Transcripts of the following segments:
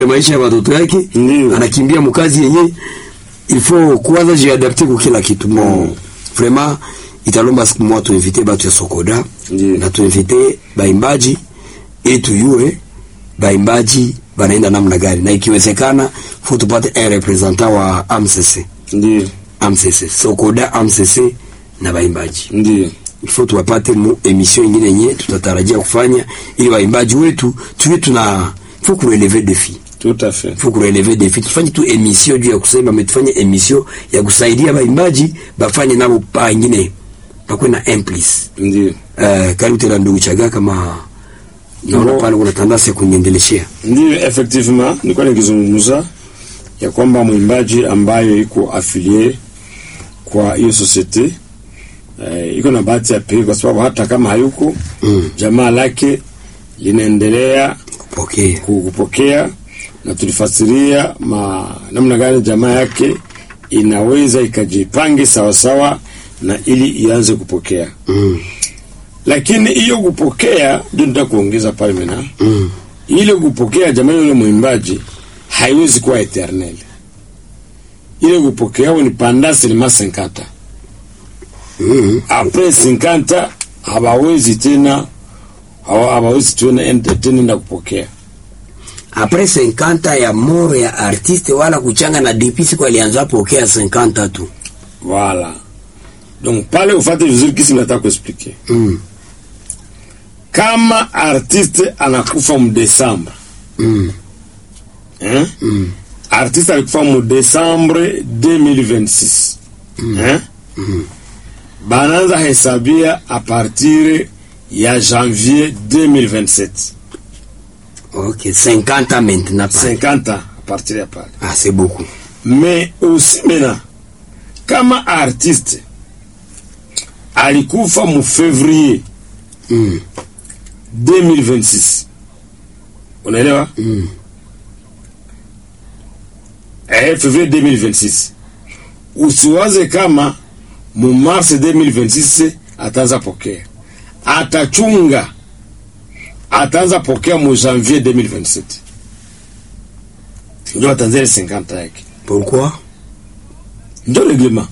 maisha ya watoto yake Ndiyo. anakimbia mkazi yenye il faut kuanza jiadapte kwa kila kitu mo vraiment italomba siku moja tuinvite batu ya Sokoda Ndiyo. na tuinvite baimbaji ili tuyue baimbaji banaenda namna gani, na ikiwezekana faut tupate un representant wa AMCC Ndiyo, AMCC Sokoda AMCC na baimbaji ndiyo, il faut tuwapate mu emission ingine yenye tutatarajia kufanya ili waimbaji wetu tuwe tuna faut kurelever defi tout à fait. faut kurelever defi tufanye tu emission juu ya kusema mais tufanye emission ya kusaidia baimbaji bafanye nabo pa ingine bakwe na implice Ndiyo, uh, karibu tena ndugu chaga kama naona Ngo- pale kuna tandasi ya kuniendeleshea ndiyo, effectivement nilikuwa nikizungumza ya kwamba mwimbaji ambayo iko afilie kwa hiyo societe eh, iko na bahati ya pekee kwa sababu hata kama hayuko Mm. jamaa lake linaendelea pokea ku- kupokea na tulifasiria ma namna gani jamaa yake inaweza ikajipange sawasawa na ili ianze kupokea mm. lakini hiyo kupokea ndio nitaka kuongeza pale mena mm. ile kupokea jamani yule mwimbaji haiwezi kuwa eternel ile kupokea ni pendant seulement 50 mm. apres 50 hawawezi tena hawa- hawawezi tena enda- tena enda kupokea apres 50 ya moro ya artiste wala kuchanga na dipisi kwa alianza pokea 50 tu Voilà. Donc pale ufate vizuri kisi nataka kuexplike. mm. Kama artiste anakufa mu Desembre, Mm. hein? Mm. Artiste alikufa mu Desembre 2026. Hein? Banaanza hesabia a partir ya janvier 2027. ok 50 ans maintenant pale. 50 ans a partir ya pale. ah c'est beaucoup Mais aussi maintenant kama artiste alikufa mu février mm. 2026 unaelewa Mm. eh, février 2026 usiwaze kama mu mars 2026 ataanza pokea atachunga ataanza pokea mu janvier 2027 ndio ataanza ile 50 yake pourquoi ndio reglement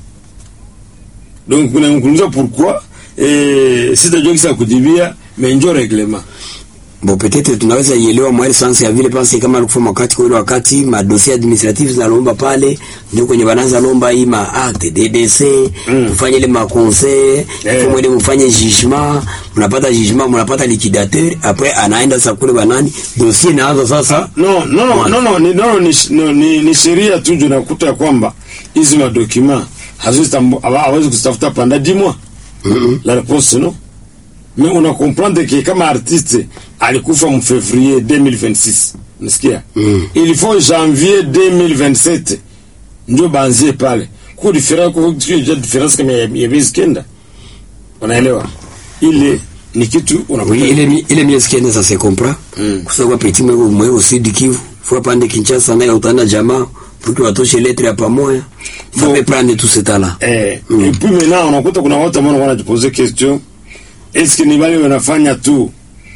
donc unamkuuliza pourquoi eh, sitajua kisa kujibia mais ndio reglement bon peut-être tunaweza ielewa mwali sansi ya vile pasi kama alikufa wakati kwa ile wakati madosie administrative zinalomba pale ndio kwenye bananza lomba hii ma acte DDC Mm. mfanye ile ma conseil Eh. kwa mwele mfanye jugement mnapata jugement mnapata liquidateur après anaenda sasa kule banani dossier inaanza sasa no no no Mwanzo. no no ni, no, ni, no, ni, ni sheria tu ndio nakuta ya kwamba hizi madokima haziwezi tambu- hawa- hawezi kuzitafuta panda dimwa mm la réponse non mais una comprendre que kama artiste alikufa mu février 2026 nasikia Mm. il faut janvier 2027 ndio banzie pale ku difference ku ku- difference kama ya ya miezi kenda unaelewa ile ni kitu unakuta oui ile mi- ile miezi kenda ça se comprend Mm. kusema petit mwego mwego sud Kivu faut pande Kinshasa naye utana jamaa pour que watoshe lettre ya pamoja ça Bon. peut prendre tout ce temps là Eh, Mm. et puis maintenant unakuta kuna watu ambao wanakuwa wanajipose question est-ce que ni wale wanafanya tu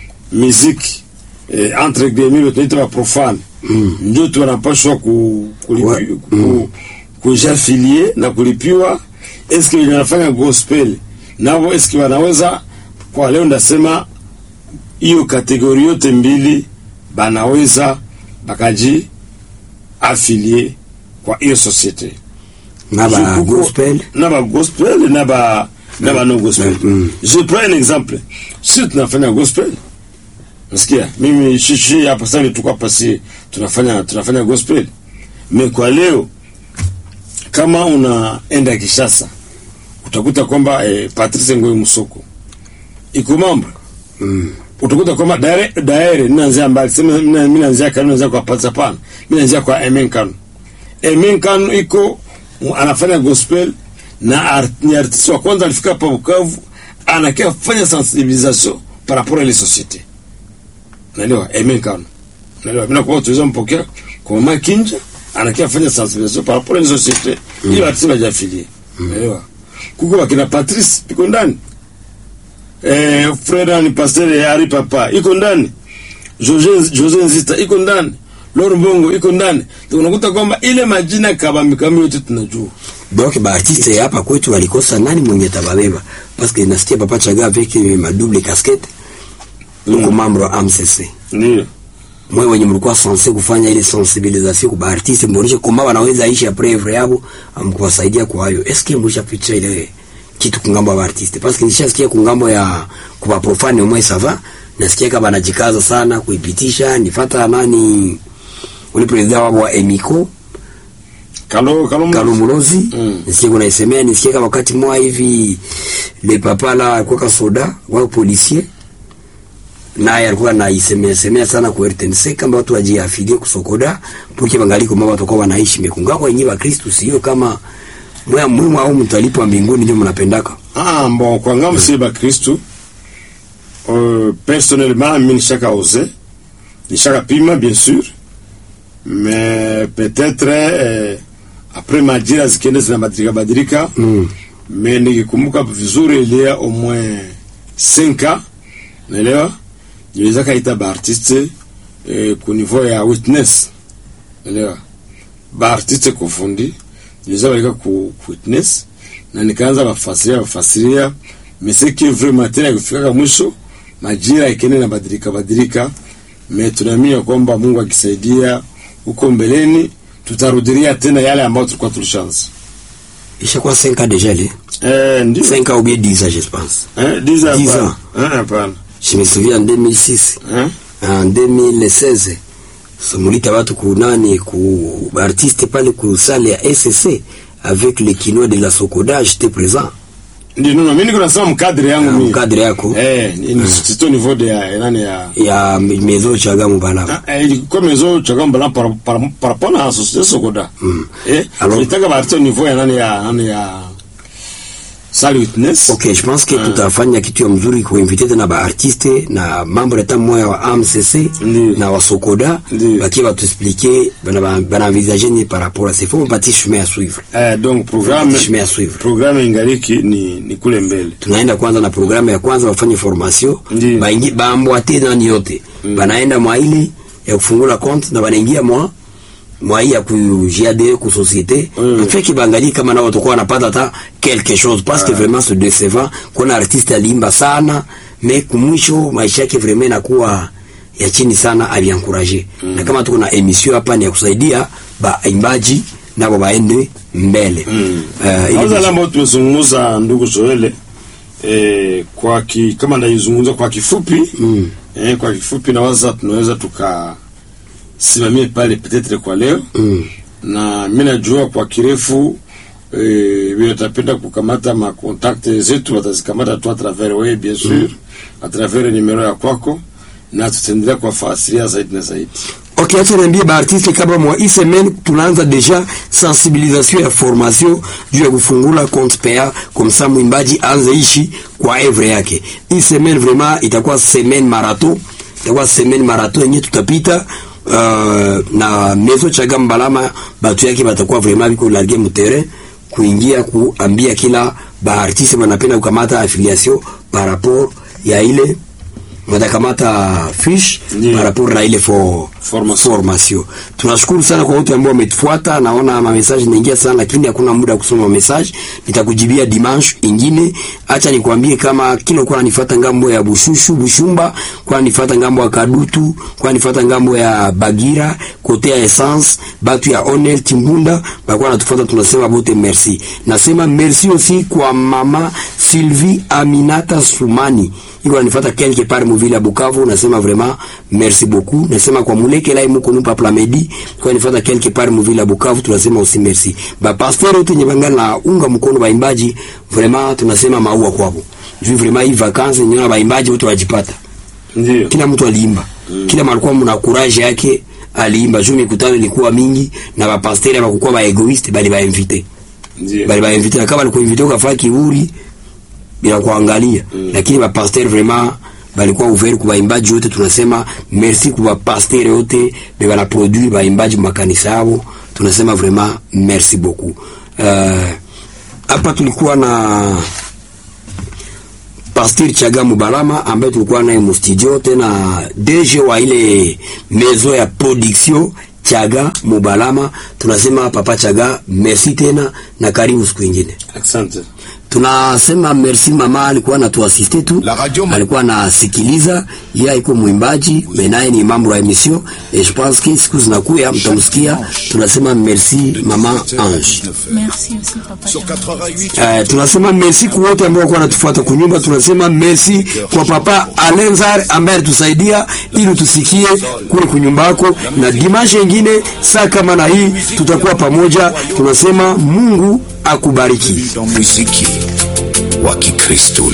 muziki eh, entre guillemets tunaita wa profane Mm. ndio tu wanapaswa ku, kulipi, Ouais. ku, kujafilie na kulipiwa est-ce que wenye wanafanya gospel nao est-ce que wanaweza kwa leo ndasema hiyo kategori yote mbili banaweza bakaji afilie kwa hiyo societe na ba Kuko- gospel na ba gospel na ba na ba no gospel Mm. je prends un exemple si tunafanya gospel nasikia mimi shishi hapa sasa tuko hapa si tunafanya tunafanya gospel mais kwa leo kama unaenda Kishasa utakuta kwamba eh, Patrice Ngoyi Musoko iko mambo mm. utakuta kwamba daire daire ninaanzia mbali sema mimi mimi naanzia kanu naanzia kwa Patsa pana mimi naanzia kwa Emen Kanu Emen Kanu iko mu- anafanya gospel na art, ni artiste wa kwanza alifika hapa Bukavu anakia fanya sensibilisation par rapport à les sociétés naelewa Emen Kanu naelewa bila kwa tuweza mpokea kwa mama Kinja anakia fanya sensibilisation par rapport à les sociétés mm. ili artiste bajafilie naelewa kuko wakina Patrice iko ndani eh, frère ni pasteur Ari Papa iko ndani Jose Jose Nzita iko ndani Loro Mbongo iko ndani. Unakuta kwamba ile majina kabambi kabambi yote tunajua. donc baartiste hapa kwetu walikosa nani mwenye tababeba parce que nasikia papa chaga avec ma double casquette uko membre wa AMCC Ndio. mwe wenye mlikuwa sense kufanya ile sensibilisation kwa baartiste mboneshe kama wanaweza ishi après œuvre yabo amkuwasaidia kwa hayo est ce que mwisha picha ile kitu kungambo ya baartiste parce que nishasikia kungambo ya kwa profane mwe sava nasikia kama anajikaza sana kuipitisha nifata nani ule president wao wa Emiko Kalo kalo Kalumulozi Mm. nisikie kuna isemea nisikie kama wakati mwa hivi le papa la alikuwa kasoda wao policier naye alikuwa anaisemea semea sana kwa RTNC kama watu wajiafilie kusokoda puke bangali kama watu kwa wanaishi mekunga kwa yenyewe Kristo sio kama mwa muhimu au mtu alipwa mbinguni ndio mnapendaka Ah, bon, kwa ngambo si ba Kristo. Euh, personnellement, mimi nishaka ose. Nishaka pima bien sûr. Mais peut-être euh, après majira zikienda zinabadilika badilika. mm. Mais nikikumbuka vizuri il y a au moins 5 ans. Naelewa? Niliweza kaita ba artiste eh, ku niveau ya witness. Naelewa? Ba artiste kufundi. Niliweza walika ku ku witness na nikaanza bafasiria bafasiria meseki vraiment tena kufika mwisho majira ikene na badilika badilika me tunaamini kwamba Mungu akisaidia huko mbeleni tutarudilia tena yale ambayo tulikuwa tulishaanza ishakuwa 5 ans déjà le eh ndio 5 ans ou bien 10 ans je pense eh 10 ans 10 hapana. ans. eh hapana je me souviens en 2006 eh en 2016 somulita watu kunani ku artiste pale ku salle ya SSC avec le kinois de la Sokoda j'étais présent ndio no mimi niko nasema mkadri yangu Ah, mimi mkadri yako eh ni sito niveau de ya nani ya ya mezo chagamu bana Ah, eh, ilikuwa mezo chakamba la par par par rapport à la société Sokoda Mm. eh Alors- tulitaka barti au niveau ya nani ya nani ya Sali Witness ok je pense que Ah. tutafanya kitu ya mzuri kuinvite tena ba artiste na mambo leta moya wa AMCC Ndiyo. na wa Sokoda Ndiyo. bakie batuexpliquer bana bana envisager ni par rapport à ces faut mpatie chemin à suivre Eh, donc programme chemin à suivre programme ingaliki ni, ni kule mbele tunaenda kwanza na programu ya kwanza wafanye formation Ndiyo. baingi baambwate nani yote banaenda mwa ile ya kufungula compte na banaingia mwa mwa hii ya kujiade ku société Mm. en fait kibangali kama nao watakuwa wanapata hata quelque chose parce que vraiment c'est décevant kuna artiste alimba sana mais kumwisho maisha yake vraiment inakuwa ya chini sana aviankuraje mm. na kama tuko na emission hapa ni ya kusaidia baimbaji nabo baende mbele Mm. Eh, ili- Kwanza lambo tumezungumza ndugu Joele eh, kwa ki, kama ndaizungumza kwa kifupi Mm. eh, kwa kifupi nawaza tunaweza tukasimamie pale petetre kwa leo Mm. na mi najua kwa kirefu eh, vile tapenda kukamata makontakte zetu watazikamata tu a travers wewe bien sûr a travers numero ya kwako na tutaendelea kuwafasiria zaidi na zaidi Ok, acha niambie baartiste kama mwa hii semaine tunaanza deja sensibilisation ya formation juu ya kufungula compte PA comme ça mwimbaji anze ishi kwa evre yake. Hii semaine vraiment itakuwa semaine marathon, itakuwa semaine marathon yenye tutapita uh, na mezo chaga mbalama batu yake batakuwa vraiment biko largue mu terrain kuingia kuambia kila baartiste banapenda kukamata affiliation par rapport ya ile watakamata fish Ndiyo. par rapport na ile for Formation. formation. Tunashukuru sana kwa wote ambao wametufuata. Naona ma message naingia sana, lakini hakuna muda wa kusoma message. Nitakujibia dimanche ingine. Acha nikwambie kama kila kwa nifuata ngambo ya Bushushu Bushumba, kwa nifuata ngambo ya Kadutu, kwa nifuata ngambo ya Bagira, kote ya Essence, batu ya Onel Timbunda, bakwa natufuata, tunasema bote merci. Nasema merci aussi kwa mama Sylvie Aminata Sumani iko nanifuata quelque part muvile ya Bukavu, nasema vraiment merci beaucoup. Nasema kwa muleke lai muko nupa plamedi kwa nifuata quelque part muvile ya Bukavu, tunasema aussi merci. Ba pasteur wote nye bangana na unga mkono baimbaji, vraiment tunasema maua kwabo. Juu vraiment hii vacances nyona baimbaji wote wajipata. ndio Kila mtu aliimba. Kila malikuwa mna courage yake aliimba. Juu mikutano ilikuwa mingi na ba pasteur hawakuwa ba egoiste bali ba invité. ndio Bali ba invité na kama alikuwa invité ukafaa kiburi bila kuangalia mm. lakini ba pasteur vraiment balikuwa ouvert kwa baimbaji wote. Tunasema merci kwa ba pasteur wote be bana produire baimbaji makanisa yao, tunasema vraiment merci beaucoup. Uh, hapa tulikuwa na Pasteur Chaga Mubalama ambaye tulikuwa naye mu studio, tena DG wa ile mezo ya production Chaga Mubalama. Tunasema papa Chaga, merci tena na karibu siku ingine. Asante. Tunasema merci mama, alikuwa anatuasiste tu, La radio ma- alikuwa anasikiliza. Yeye iko mwimbaji, menaye ni mambo ya emission et je pense que siku zinakuya mtamsikia. Tunasema merci mama Ange. Merci aussi, papa. Sur Chaga. 88. Eh, tunasema merci kwa wote ambao walikuwa wanatufuata kunyumba. Tunasema merci kwa papa Alenzar ambaye alitusaidia ili tusikie kule kunyumbako, na dimashe ingine saa kama na hii tutakuwa pamoja. Tunasema Mungu akubariki. Dans muziki wa Kikristo